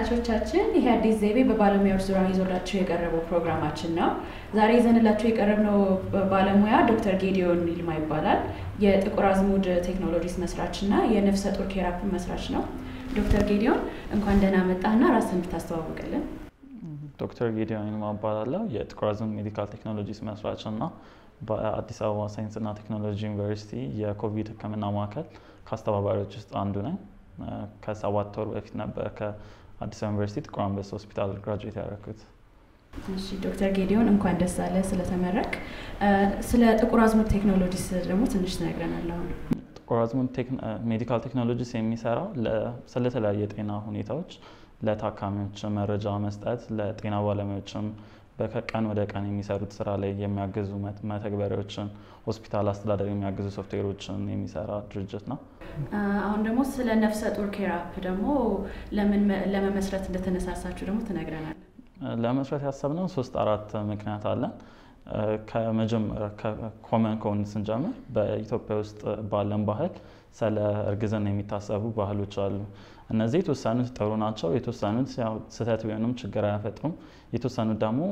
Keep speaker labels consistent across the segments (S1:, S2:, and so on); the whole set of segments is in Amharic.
S1: ተመልካቾቻችን ይህ አዲስ ዘይቤ በባለሙያዎች ዙሪያ ይዞላቸው የቀረበው ፕሮግራማችን ነው። ዛሬ ይዘንላቸው የቀረብነው ባለሙያ ዶክተር ጌዲዮን ይልማ ይባላል። የጥቁር አዝሙድ ቴክኖሎጂስ መስራች እና የነፍሰ ጡር ኬራፕ መስራች ነው። ዶክተር ጌዲዮን እንኳን ደህና መጣህና ራስን እንድታስተዋውቅልን።
S2: ዶክተር ጌዲዮን ይልማ እባላለሁ። የጥቁር አዝሙድ ሜዲካል ቴክኖሎጂስ መስራች እና በአዲስ አበባ ሳይንስና ቴክኖሎጂ ዩኒቨርሲቲ የኮቪድ ሕክምና ማዕከል ከአስተባባሪዎች ውስጥ አንዱ ነኝ። ከሰባት ወር በፊት ነበር ከአዲስ አበባ ዩኒቨርሲቲ ጥቁር አንበሳ ሆስፒታል ግራጁዌት ያደረኩት።
S1: እሺ ዶክተር ጌዲዮን እንኳን ደስ አለ ስለተመረቅ። ስለ ጥቁር አዝሙድ ቴክኖሎጂስ ደግሞ ትንሽ ትነግረናለህ። አሁን
S2: ጥቁር አዝሙድ ሜዲካል ቴክኖሎጂስ የሚሰራው ስለተለያየ የጤና ሁኔታዎች ለታካሚዎች መረጃ መስጠት፣ ለጤና ባለሙያዎችም በቀን ወደ ቀን የሚሰሩት ስራ ላይ የሚያግዙ መተግበሪያዎችን፣ ሆስፒታል አስተዳደር የሚያግዙ ሶፍትዌሮችን የሚሰራ ድርጅት ነው።
S1: አሁን ደግሞ ስለ ነፍሰ ጡር ኬራፕ ደግሞ ለምን ለመመስረት እንደተነሳሳችሁ ደግሞ ትነግረናል።
S2: ለመስረት ያሰብነው ሶስት አራት ምክንያት አለን። ከመጀመሪያ ኮመን ከሆኑ ስንጀምር በኢትዮጵያ ውስጥ ባለን ባህል ስለ እርግዝና የሚታሰቡ ባህሎች አሉ። እነዚህ የተወሰኑት ጥሩ ናቸው፣ የተወሰኑት ስህተት ቢሆኑም ችግር አያፈጥሩም። የተወሰኑት ደግሞ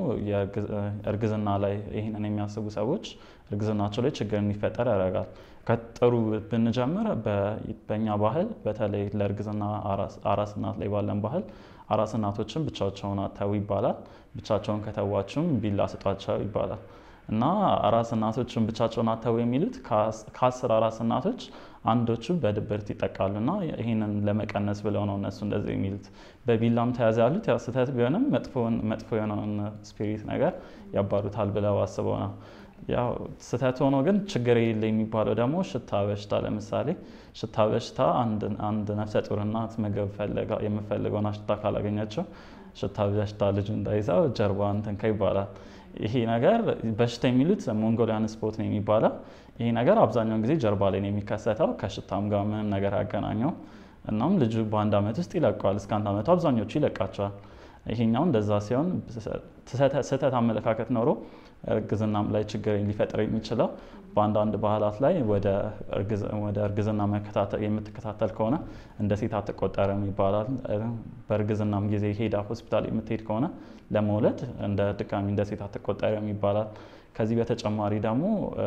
S2: እርግዝና ላይ ይህንን የሚያስቡ ሰዎች እርግዝናቸው ላይ ችግር እንዲፈጠር ያደርጋል። ከጥሩ ብንጀምር በእኛ ባህል በተለይ ለእርግዝና አራስ እናት ላይ ባለን ባህል አራስ እናቶችን ብቻቸውን አተው ይባላል። ብቻቸውን ከተዋችም ቢላ ስጧቸው ይባላል እና አራስ እናቶችን ብቻቸውን አተው የሚሉት ከአስር አራስ እናቶች አንዶቹ በድብርት ይጠቃሉ እና ይህንን ለመቀነስ ብለው ነው እነሱ እንደዚህ የሚሉት። በቢላም ተያዘ ያሉት ያው ስህተት ቢሆንም መጥፎ የሆነውን ስፒሪት ነገር ያባሩታል ብለው አስበው ነው። ያው ስህተት ሆኖ ግን ችግር የለ የሚባለው ደግሞ ሽታ በሽታ ለምሳሌ ሽታ በሽታ አንድ ነፍሰ ጡር እናት ምግብ የምፈልገውን ሽታ ካላገኘችው ሽታ በሽታ ልጁ እንዳይዛው ጀርባ እንትንከ ይባላል። ይሄ ነገር በሽታ የሚሉት ሞንጎሊያን ስፖት ነው የሚባለው። ይሄ ነገር አብዛኛውን ጊዜ ጀርባ ላይ ነው የሚከሰተው። ከሽታም ጋር ምንም ነገር ያገናኘው። እናም ልጁ በአንድ ዓመት ውስጥ ይለቀዋል። እስከ አንድ ዓመቱ አብዛኞቹ ይለቃቸዋል። ይሄኛው እንደዛ ሲሆን ስህተት አመለካከት ኖሮ እርግዝናም ላይ ችግር ሊፈጥር የሚችለው በአንዳንድ ባህላት ላይ ወደ እርግዝና የምትከታተል ከሆነ እንደ ሴት አትቆጠርም ይባላል። በእርግዝናም ጊዜ ሄዳ ሆስፒታል የምትሄድ ከሆነ ለመውለድ እንደ ድጋሚ እንደ ሴት አትቆጠርም ይባላል። ከዚህ በተጨማሪ ደግሞ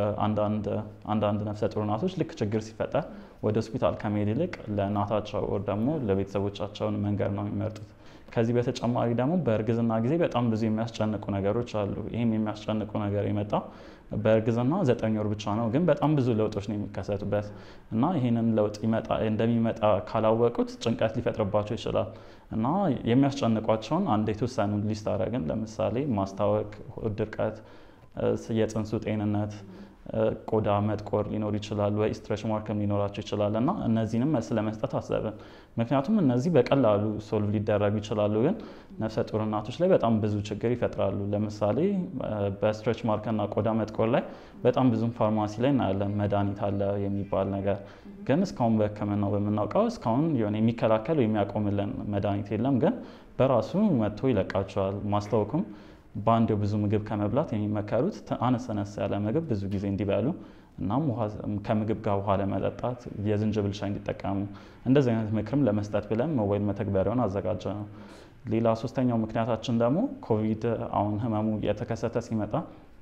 S2: አንዳንድ ነፍሰ ጡር እናቶች ልክ ችግር ሲፈጠር ወደ ሆስፒታል ከመሄድ ይልቅ ለእናታቸው ወር ደግሞ ለቤተሰቦቻቸውን መንገድ ነው የሚመርጡት። ከዚህ በተጨማሪ ደግሞ በእርግዝና ጊዜ በጣም ብዙ የሚያስጨንቁ ነገሮች አሉ። ይህም የሚያስጨንቁ ነገር የመጣው በእርግዝና ዘጠኝ ወር ብቻ ነው፣ ግን በጣም ብዙ ለውጦች ነው የሚከሰቱበት እና ይህንን ለውጥ እንደሚመጣ ካላወቁት ጭንቀት ሊፈጥርባቸው ይችላል እና የሚያስጨንቋቸውን አንድ የተወሰኑ ሊስት አደረግን። ለምሳሌ ማስታወክ፣ ድርቀት፣ የፅንሱ ጤንነት ቆዳ መጥቆር ሊኖር ይችላል ወይ ስትሬች ማርክም ሊኖራቸው ይችላል እና እነዚህንም መልስ ለመስጠት አሰብን። ምክንያቱም እነዚህ በቀላሉ ሶልቭ ሊደረጉ ይችላሉ፣ ግን ነፍሰ ጡር እናቶች ላይ በጣም ብዙ ችግር ይፈጥራሉ። ለምሳሌ በስትሬች ማርክና ቆዳ መጥቆር ላይ በጣም ብዙም ፋርማሲ ላይ እናያለን መድኃኒት አለ የሚባል ነገር፣ ግን እስካሁን በሕክምናው በምናውቀው እስካሁን የሆነ የሚከላከል የሚያቆምልን መድኃኒት የለም፣ ግን በራሱ መጥቶ ይለቃቸዋል። ማስታወኩም በአንድ ብዙ ምግብ ከመብላት የሚመከሩት አነስ አነስ ያለ ምግብ ብዙ ጊዜ እንዲበሉ እናም ከምግብ ጋር ውሃ ለመጠጣት የዝንጅብል ሻይ እንዲጠቀሙ እንደዚህ አይነት ምክርም ለመስጠት ብለን ሞባይል መተግበሪያውን አዘጋጀ ነው። ሌላ ሶስተኛው ምክንያታችን ደግሞ ኮቪድ አሁን ህመሙ እየተከሰተ ሲመጣ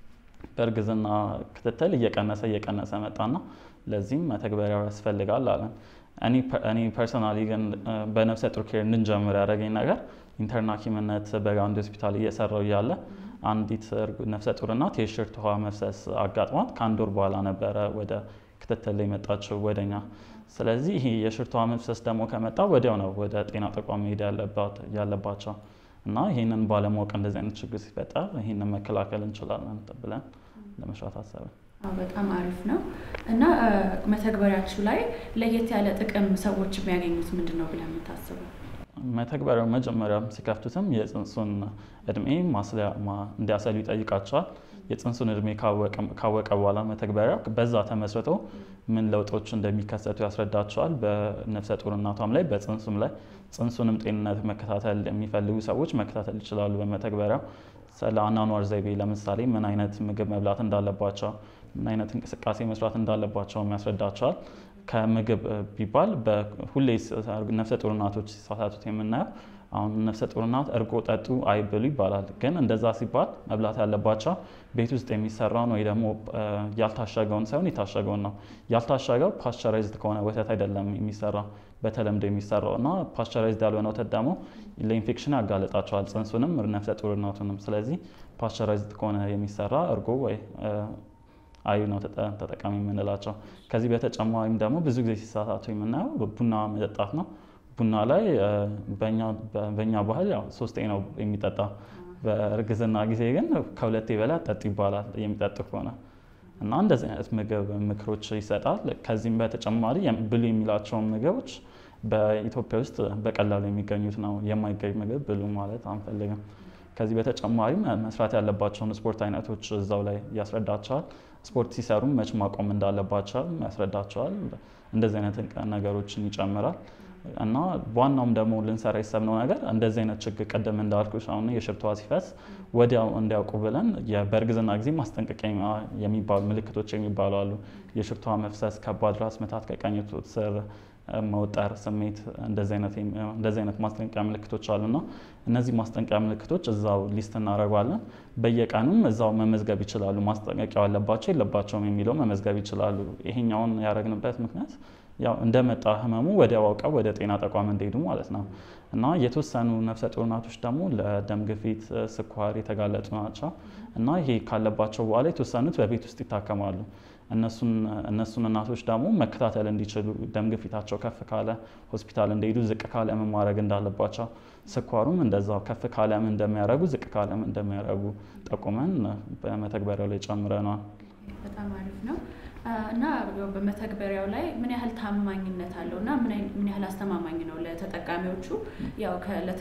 S2: በእርግዝና ክትትል እየቀነሰ እየቀነሰ መጣና ለዚህም መተግበሪያው ያስፈልጋል አለን። እኔ ፐርሰናሊ ግን በነፍሰ ጡር ኬር እንድንጀምር ያደረገኝ ነገር ኢንተርና ሐኪምነት በጋንዲ ሆስፒታል እየሰራው እያለ አንዲት ነፍሰ ጡር እናት የሽርት ውሃ መፍሰስ አጋጥሟት ከአንድ ወር በኋላ ነበረ ወደ ክትትል ላይ መጣችው ወደኛ። ስለዚህ ይሄ የሽርት ውሃ መፍሰስ ደግሞ ከመጣ ወዲያው ነው ወደ ጤና ተቋም መሄድ ያለባቸው እና ይህንን ባለማወቅ እንደዚህ አይነት ችግር ሲፈጠር ይህንን መከላከል እንችላለን ብለን ለመስራት አሰብን።
S1: በጣም አሪፍ ነው እና መተግበሪያችሁ ላይ ለየት ያለ ጥቅም ሰዎች የሚያገኙት ምንድን ነው ብለን የምታስበው?
S2: መተግበሪያው መጀመሪያ ሲከፍቱትም የፅንሱን እድሜ እንዲያሰሉ ይጠይቃቸዋል። የፅንሱን እድሜ ካወቀ በኋላ መተግበሪያ በዛ ተመስርቶ ምን ለውጦች እንደሚከሰቱ ያስረዳቸዋል። በነፍሰ ጡር እናቷም ላይ በፅንሱም ላይ ፅንሱንም ጤንነት መከታተል የሚፈልጉ ሰዎች መከታተል ይችላሉ። በመተግበሪያው ስለ አኗኗር ዘይቤ ለምሳሌ ምን አይነት ምግብ መብላት እንዳለባቸው፣ ምን አይነት እንቅስቃሴ መስራት እንዳለባቸው ያስረዳቸዋል። ከምግብ ቢባል ሁሌ ነፍሰ ጡር እናቶች ሲሳሳቱት የምናየው አሁን ነፍሰ ጡር እናት እርጎ ጠጡ አይብሉ ይባላል። ግን እንደዛ ሲባል መብላት ያለባቸው ቤት ውስጥ የሚሰራውን ወይ ደግሞ ያልታሸገውን ሳይሆን የታሸገውን ነው። ያልታሸገው ፓስቸራይዝድ ከሆነ ወተት አይደለም የሚሰራ በተለምዶ የሚሰራው እና ፓስቸራይዝድ ያልሆነ ወተት ደግሞ ለኢንፌክሽን ያጋለጣቸዋል ጽንሱንም ነፍሰ ጡር እናቱንም። ስለዚህ ፓስቸራይዝድ ከሆነ የሚሰራ እርጎ ወይ አዩ ነው ተጠቃሚ የምንላቸው። ከዚህ በተጨማሪም ደግሞ ብዙ ጊዜ ሲሳሳቱ የምናየው ቡና መጠጣት ነው። ቡና ላይ በእኛ ባህል ያው ሶስቴ ነው የሚጠጣ። በእርግዝና ጊዜ ግን ከሁለቴ በላይ ጠጡ ይባላል የሚጠጡ ከሆነ እና እንደዚህ አይነት ምግብ ምክሮች ይሰጣል። ከዚህም በተጨማሪ ብሉ የሚላቸውን ምግቦች በኢትዮጵያ ውስጥ በቀላሉ የሚገኙት ነው። የማይገኝ ምግብ ብሉ ማለት አንፈልግም። ከዚህ በተጨማሪም መስራት ያለባቸውን ስፖርት አይነቶች እዛው ላይ ያስረዳቸዋል። ስፖርት ሲሰሩም መች ማቆም እንዳለባቸው ያስረዳቸዋል። እንደዚህ አይነት ነገሮችን ይጨምራል እና ዋናውም ደግሞ ልንሰራ የሰብነው ነገር እንደዚህ አይነት ችግር ቅድም እንዳልኩሽ አሁን የሽርቷ ሲፈስ ወዲያው እንዲያውቁ ብለን በእርግዝና ጊዜ ማስጠንቀቂያ የሚባሉ ምልክቶች የሚባሉ አሉ። የሽርቷ መፍሰስ፣ ከባድ ራስ ምታት፣ ከቀኝ ጡት ስር መውጠር ስሜት፣ እንደዚህ አይነት ማስጠንቀቂያ ምልክቶች አሉና እነዚህ ማስጠንቀቂያ ምልክቶች እዛው ሊስት እናደርጓለን። በየቀኑም እዛው መመዝገብ ይችላሉ። ማስጠንቀቂያው አለባቸው የለባቸውም የሚለው መመዝገብ ይችላሉ። ይሄኛውን ያደረግንበት ምክንያት ያው እንደመጣ ህመሙ ወዲያው አውቀው ወደ ጤና ተቋም እንዲሄዱ ማለት ነው እና የተወሰኑ ነፍሰ ጡር እናቶች ደግሞ ለደም ግፊት፣ ስኳር የተጋለጡ ናቸው እና ይሄ ካለባቸው በኋላ የተወሰኑት በቤት ውስጥ ይታከማሉ። እነሱን እናቶች ደግሞ መከታተል እንዲችሉ ደም ግፊታቸው ከፍ ካለ ሆስፒታል እንዲሄዱ፣ ዝቅ ካለ ምን ማድረግ እንዳለባቸው፣ ስኳሩም እንደዛው ከፍ ካለ ምን እንደሚያደርጉ፣ ዝቅ ካለ ምን እንደሚያደርጉ ጠቁመን በመተግበሪያው ላይ ጨምረናል።
S1: በጣም አሪፍ ነው እና በመተግበሪያው ላይ ምን ያህል ታማኝነት አለው እና ምን ያህል አስተማማኝ ነው ለተጠቃሚዎቹ? ያው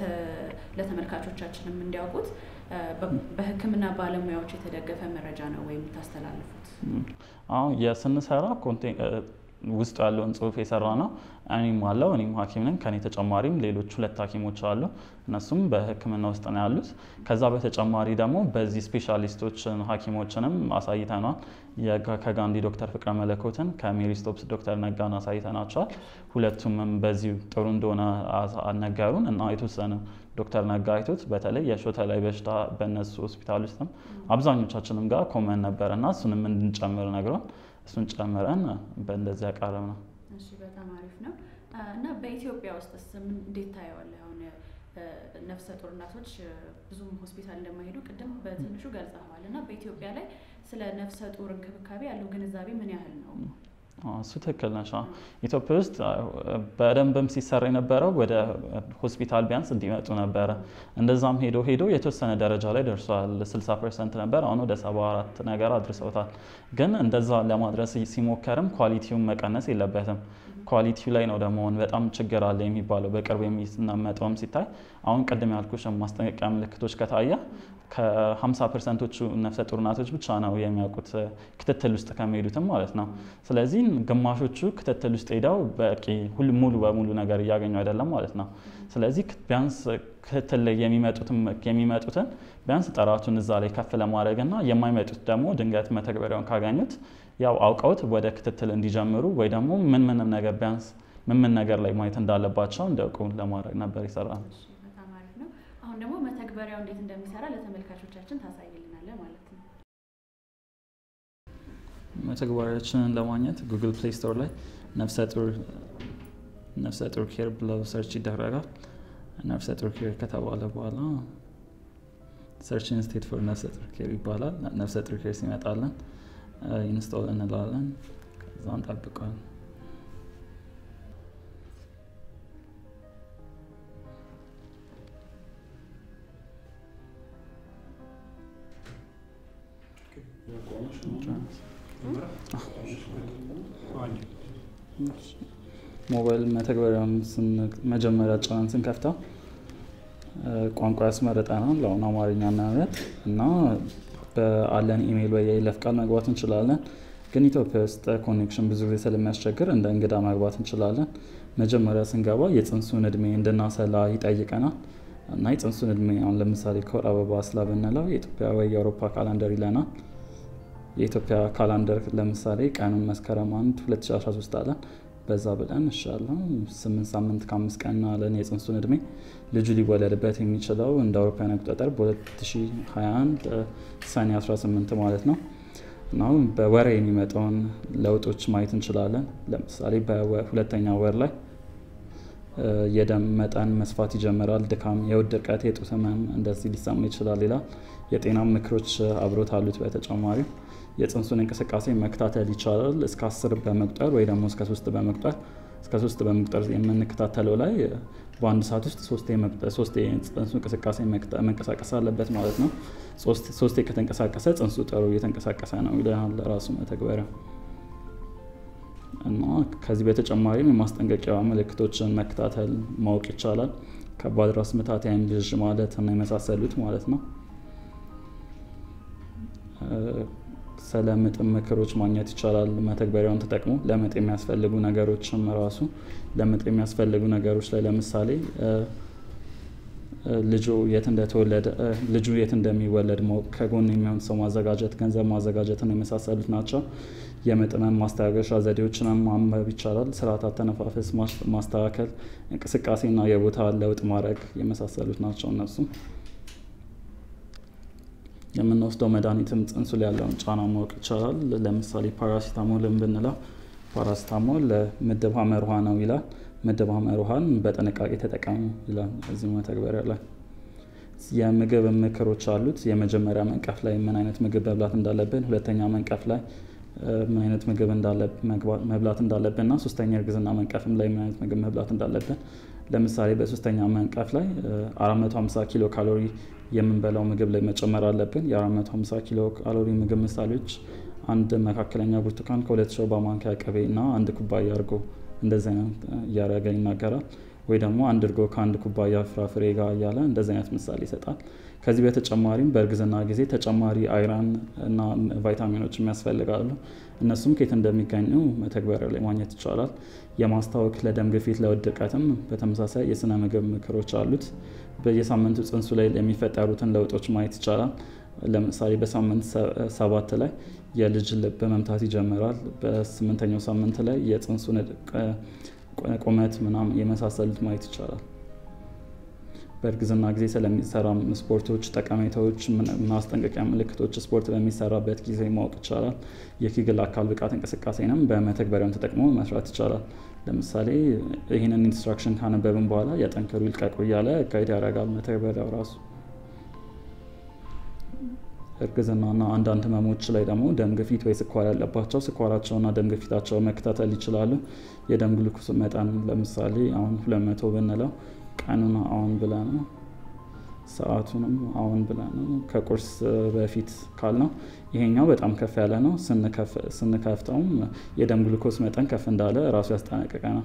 S1: ለተመልካቾቻችንም እንዲያውቁት በሕክምና ባለሙያዎች የተደገፈ መረጃ ነው ወይም የምታስተላልፉት?
S2: አሁን የስንሰራ ውስጡ ያለውን ጽሁፍ የሰራ ነው። እኔም አለው እኔም ሐኪም ነኝ። ከኔ ተጨማሪም ሌሎች ሁለት ሐኪሞች አሉ። እነሱም በህክምና ውስጥ ነው ያሉት። ከዛ በተጨማሪ ደግሞ በዚህ ስፔሻሊስቶችን ሐኪሞችንም አሳይተናል። ከጋንዲ ዶክተር ፍቅረ መለኮትን ከሜሪ ስቶፕስ ዶክተር ነጋን አሳይተናቸዋል። ሁለቱም በዚሁ ጥሩ እንደሆነ አልነገሩን እና የተወሰነ ዶክተር ነጋ አይቶት በተለይ የሾተ ላይ በሽታ በእነሱ ሆስፒታል ውስጥም አብዛኞቻችንም ጋር ኮመን ነበር እና እሱንም እንድንጨምር ነግሯል። እሱን ጨምረን በእንደዚህ ያቀረብ ነው።
S1: እሺ በጣም አሪፍ ነው እና በኢትዮጵያ ውስጥስ እንዴት ታየዋለህ? አሁን ነፍሰ ጡር እናቶች ብዙም ሆስፒታል እንደማይሄዱ ቅድም በትንሹ ገልጸዋል እና በኢትዮጵያ ላይ ስለ ነፍሰ ጡር እንክብካቤ ያለው ግንዛቤ ምን ያህል ነው?
S2: እሱ ትክክል ነሽ። ኢትዮጵያ ውስጥ በደንብም ሲሰራ የነበረው ወደ ሆስፒታል ቢያንስ እንዲመጡ ነበረ። እንደዛም ሄዶ ሄዶ የተወሰነ ደረጃ ላይ ደርሷል። 60 ፐርሰንት ነበር፣ አሁን ወደ 74 ነገር አድርሰውታል። ግን እንደዛ ለማድረስ ሲሞከርም ኳሊቲውን መቀነስ የለበትም። ኳሊቲው ላይ ነው ደግሞ በጣም ችግር አለ የሚባለው በቅርብ የሚመጣውም ሲታይ አሁን ቅድም ያልኩሽ ማስጠንቀቂያ ምልክቶች ከታየ ከ50 ፐርሰንቶቹ ነፍሰ ጡር እናቶች ብቻ ነው የሚያውቁት ክትትል ውስጥ ከሚሄዱትም ማለት ነው። ስለዚህ ግማሾቹ ክትትል ውስጥ ሄደው በቂ ሙሉ በሙሉ ነገር እያገኙ አይደለም ማለት ነው። ስለዚህ ቢያንስ ክትትል ላይ የሚመጡትን ቢያንስ ጥራቱን እዛ ላይ ከፍ ለማድረግ እና የማይመጡት ደግሞ ድንገት መተግበሪያውን ካገኙት ያው አውቀውት ወደ ክትትል እንዲጀምሩ ወይ ደግሞ ምን ምንም ነገር ቢያንስ ምን ምን ነገር ላይ ማየት እንዳለባቸው እንዲያውቁ ለማድረግ ነበር ይሰራል።
S1: በጣም አሪፍ ነው። አሁን ደግሞ መተግበሪያው እንዴት እንደሚሰራ ለተመልካቾቻችን ታሳይልናለህ ማለት ነው።
S2: መተግበሪያችንን ለማግኘት ጉግል ፕሌይ ስቶር ላይ ነፍሰ ጡር ነፍሰ ጡር ኬር ብለው ሰርች ይደረጋል። ነፍሰ ጡር ኬር ከተባለ በኋላ ሰርች ኢንስቴት ፎር ነፍሰ ጡር ኬር ይባላል። ነፍሰ ጡር ኬር ሲመጣለን ኢንስቶል እንላለን። ከዛ እንጠብቀዋለን። ሞባይል መተግበሪያውን መጀመሪያ ጫን ስንከፍተው ቋንቋ ያስመርጠናል። ለአሁን አማርኛ እናያለን እና በአለን ኢሜይል ወይ የይለፍ ቃል መግባት እንችላለን። ግን ኢትዮጵያ ውስጥ ኮኔክሽን ብዙ ጊዜ ስለሚያስቸግር እንደ እንግዳ መግባት እንችላለን። መጀመሪያ ስንገባ የጽንሱን እድሜ እንድናሰላ ይጠይቀናል እና የጽንሱን እድሜ አሁን ለምሳሌ ከወር አበባ ስላ ብንለው የኢትዮጵያ ወይ የአውሮፓ ካላንደር ይለናል። የኢትዮጵያ ካላንደር ለምሳሌ ቀኑን መስከረም አንድ 2013 አለን። በዛ ብለን እሻለሁ ስምንት ሳምንት ከአምስት ቀንና ለን የጽንሱን እድሜ ልጁ ሊወለድበት የሚችለው እንደ አውሮፓውያን አቆጣጠር በ2021 ሰኔ 18 ማለት ነው እና በወር የሚመጣውን ለውጦች ማየት እንችላለን። ለምሳሌ በሁለተኛ ወር ላይ የደም መጠን መስፋት ይጀምራል። ድካም፣ የሆድ ድርቀት፣ የጡት ህመም እንደዚህ ሊሰማ ይችላል ይላል። የጤና ምክሮች አብሮት አሉት። በተጨማሪ የጽንሱን እንቅስቃሴ መከታተል ይቻላል። እስከ አስር በመቁጠር ወይ ደግሞ እስከ ሶስት በመቁጠር እስከ ሶስት በመቁጠር የምንከታተለው ላይ በአንድ ሰዓት ውስጥ ሶስት የጽንሱ እንቅስቃሴ መንቀሳቀስ አለበት ማለት ነው። ሶስቴ ከተንቀሳቀሰ ጽንሱ ጥሩ እየተንቀሳቀሰ ነው ይለናል ራሱ መተግበሪያ። እና ከዚህ በተጨማሪም የማስጠንቀቂያ ምልክቶችን መከታተል ማወቅ ይቻላል። ከባድ ራስ ምታት፣ የዓይን ብዥ ማለት እና የመሳሰሉት ማለት ነው። ስለ ምጥ ምክሮች ማግኘት ይቻላል መተግበሪያውን ተጠቅሞ። ለምጥ የሚያስፈልጉ ነገሮችም ራሱ ለምጥ የሚያስፈልጉ ነገሮች ላይ ለምሳሌ ልጁ የት እንደተወለደ ልጁ የት እንደሚወለድ ማወቅ፣ ከጎን የሚሆን ሰው ማዘጋጀት፣ ገንዘብ ማዘጋጀትን የመሳሰሉት ናቸው። የምጥ ህመም ማስታገሻ ዘዴዎችንም ማንበብ ይቻላል። ስርዓተ አተነፋፈስ ማስተካከል፣ እንቅስቃሴና የቦታ ለውጥ ማድረግ የመሳሰሉት ናቸው እነሱ የምንወስደው መድኃኒትም ጽንሱ ላይ ያለውን ጫና ማወቅ ይቻላል። ለምሳሌ ፓራሲታሞልን ብንለው ፓራሲታሞል ምድብ ሐመር ውሃ ነው ይላል። ምድብ ሐመር ውሃን በጥንቃቄ ተጠቀሙ ይላል እዚህ መተግበሪያ ላይ። የምግብ ምክሮች አሉት። የመጀመሪያ መንቀፍ ላይ ምን አይነት ምግብ መብላት እንዳለብን፣ ሁለተኛ መንቀፍ ላይ ምን አይነት ምግብ መብላት እንዳለብን እና ሶስተኛ እርግዝና መንቀፍም ላይ ምን አይነት ምግብ መብላት እንዳለብን ለምሳሌ በሶስተኛ መንቀፍ ላይ 450 ኪሎ ካሎሪ የምንበላው ምግብ ላይ መጨመር አለብን። የ450 ኪሎ ካሎሪ ምግብ ምሳሌዎች አንድ መካከለኛ ብርቱካን ከሁለት ሾርባ ማንኪያ ቅቤ እና አንድ ኩባያ እርጎ እንደዚህ አይነት እያደረገ ይናገራል። ወይ ደግሞ አንድ እርጎ ከአንድ ኩባያ ፍራፍሬ ጋር እያለ እንደዚህ አይነት ምሳሌ ይሰጣል። ከዚህ በተጨማሪም በእርግዝና ጊዜ ተጨማሪ አይረን እና ቫይታሚኖች የሚያስፈልጋሉ። እነሱም ከየት እንደሚገኙ መተግበሪያ ላይ ማግኘት ይቻላል። የማስታወክ ለደም ግፊት፣ ለሆድ ድርቀትም በተመሳሳይ የስነ ምግብ ምክሮች አሉት። በየሳምንቱ ጽንሱ ላይ የሚፈጠሩትን ለውጦች ማየት ይቻላል። ለምሳሌ በሳምንት ሰባት ላይ የልጅ ልብ መምታት ይጀምራል። በስምንተኛው ሳምንት ላይ የጽንሱን ቁመት ምናምን የመሳሰሉት ማየት ይቻላል። በእርግዝና ጊዜ ስለሚሰራ ስፖርቶች ጠቀሜታዎች፣ ማስጠንቀቂያ ምልክቶች ስፖርት በሚሰራበት ጊዜ ማወቅ ይቻላል። የኪግል አካል ብቃት እንቅስቃሴንም በመተግበሪያውን ተጠቅሞ መስራት ይቻላል። ለምሳሌ ይህንን ኢንስትራክሽን ካነበብን በኋላ ያጠንክሩ ይልቀቁ እያለ ጋይድ ያደርጋል መተግበሪያው ራሱ። እርግዝናና አንዳንድ ህመሞች ላይ ደግሞ ደም ግፊት ወይ ስኳር ያለባቸው ስኳራቸውና ደም ግፊታቸው መከታተል ይችላሉ። የደም ግሉኮስ መጠን ለምሳሌ አሁን ሁለት መቶ ብንለው ቀኑን አሁን ብለ ነው ሰዓቱንም አሁን ብለ ነው ከቁርስ በፊት ካልነው ይሄኛው በጣም ከፍ ያለ ነው። ስንከፍተውም የደም ግሉኮስ መጠን ከፍ እንዳለ ራሱ ያስጠነቅቀናል።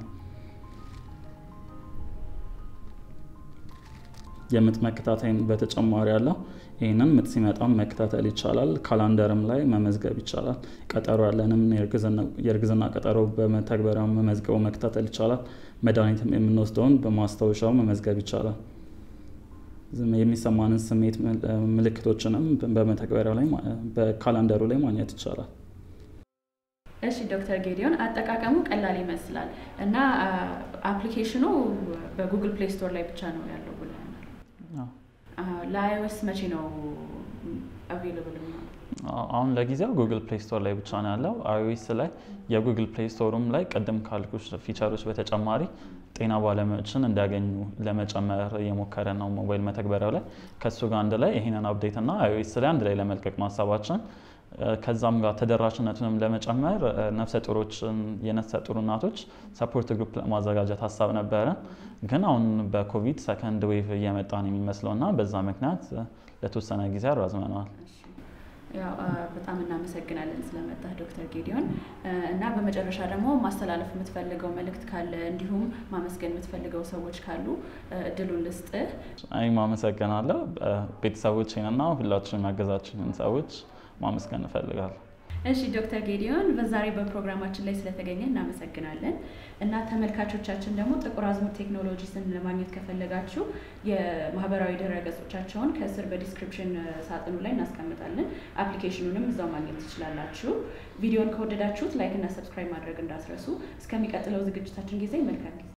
S2: የምጥ መከታተይን በተጨማሪ ያለው ይህንን ምጥ ሲመጣም መከታተል ይቻላል። ካላንደርም ላይ መመዝገብ ይቻላል። ቀጠሮ ያለንም የእርግዝና ቀጠሮ በመተግበሪያው መመዝገቡ መከታተል ይቻላል። መድኃኒትም የምንወስደውን በማስታወሻው መመዝገብ ይቻላል። የሚሰማንን ስሜት ምልክቶችንም በመተግበሪያው ላይ በካላንደሩ ላይ ማግኘት ይቻላል።
S1: እሺ ዶክተር ጌዲዮን አጠቃቀሙ ቀላል ይመስላል እና አፕሊኬሽኑ በጉግል ፕሌይ ስቶር ላይ ብቻ ነው ያለው ብለናል። ለአይኦኤስ መቼ ነው አቬይለብል?
S2: አሁን ለጊዜው ጉግል ፕሌይ ስቶር ላይ ብቻ ነው ያለው። አይኦኤስ ላይ የጉግል ፕሌይ ስቶሩም ላይ ቅድም ካልኩሽ ፊቸሮች በተጨማሪ ጤና ባለሙያዎችን እንዲያገኙ ለመጨመር እየሞከረ ነው ሞባይል መተግበሪያው ላይ። ከእሱ ጋር አንድ ላይ ይህንን አፕዴት እና አይኦኤስ ላይ አንድ ላይ ለመልቀቅ ማሰባችን ከዛም ጋር ተደራሽነቱንም ለመጨመር ነፍሰ ጡሮችን የነፍሰ ጡር እናቶች ሰፖርት ግሩፕ ለማዘጋጀት ሀሳብ ነበረ። ግን አሁን በኮቪድ ሰከንድ ዌቭ እየመጣ ነው የሚመስለው እና በዛ ምክንያት ለተወሰነ ጊዜ አራዝመነዋል።
S1: በጣም እናመሰግናለን ስለመጣህ ዶክተር ጌዲዮን እና በመጨረሻ ደግሞ ማስተላለፍ የምትፈልገው መልእክት ካለ እንዲሁም ማመስገን የምትፈልገው ሰዎች ካሉ እድሉን ልስጥህ።
S2: እኔም አመሰግናለሁ ቤተሰቦቼንና ሁላችሁም ያገዛችሁን ሰዎች ማመስገን እፈልጋለሁ።
S1: እሺ ዶክተር ጌዲዮን በዛሬ በፕሮግራማችን ላይ ስለተገኘ እናመሰግናለን። እና ተመልካቾቻችን ደግሞ ጥቁር አዝሙድ ቴክኖሎጂስን ለማግኘት ከፈለጋችሁ የማህበራዊ ድረ ገጾቻቸውን ከስር በዲስክሪፕሽን ሳጥኑ ላይ እናስቀምጣለን። አፕሊኬሽኑንም እዛው ማግኘት ትችላላችሁ። ቪዲዮን ከወደዳችሁት ላይክ እና ሰብስክራይብ ማድረግ እንዳትረሱ። እስከሚቀጥለው ዝግጅታችን ጊዜ መልካም ጊዜ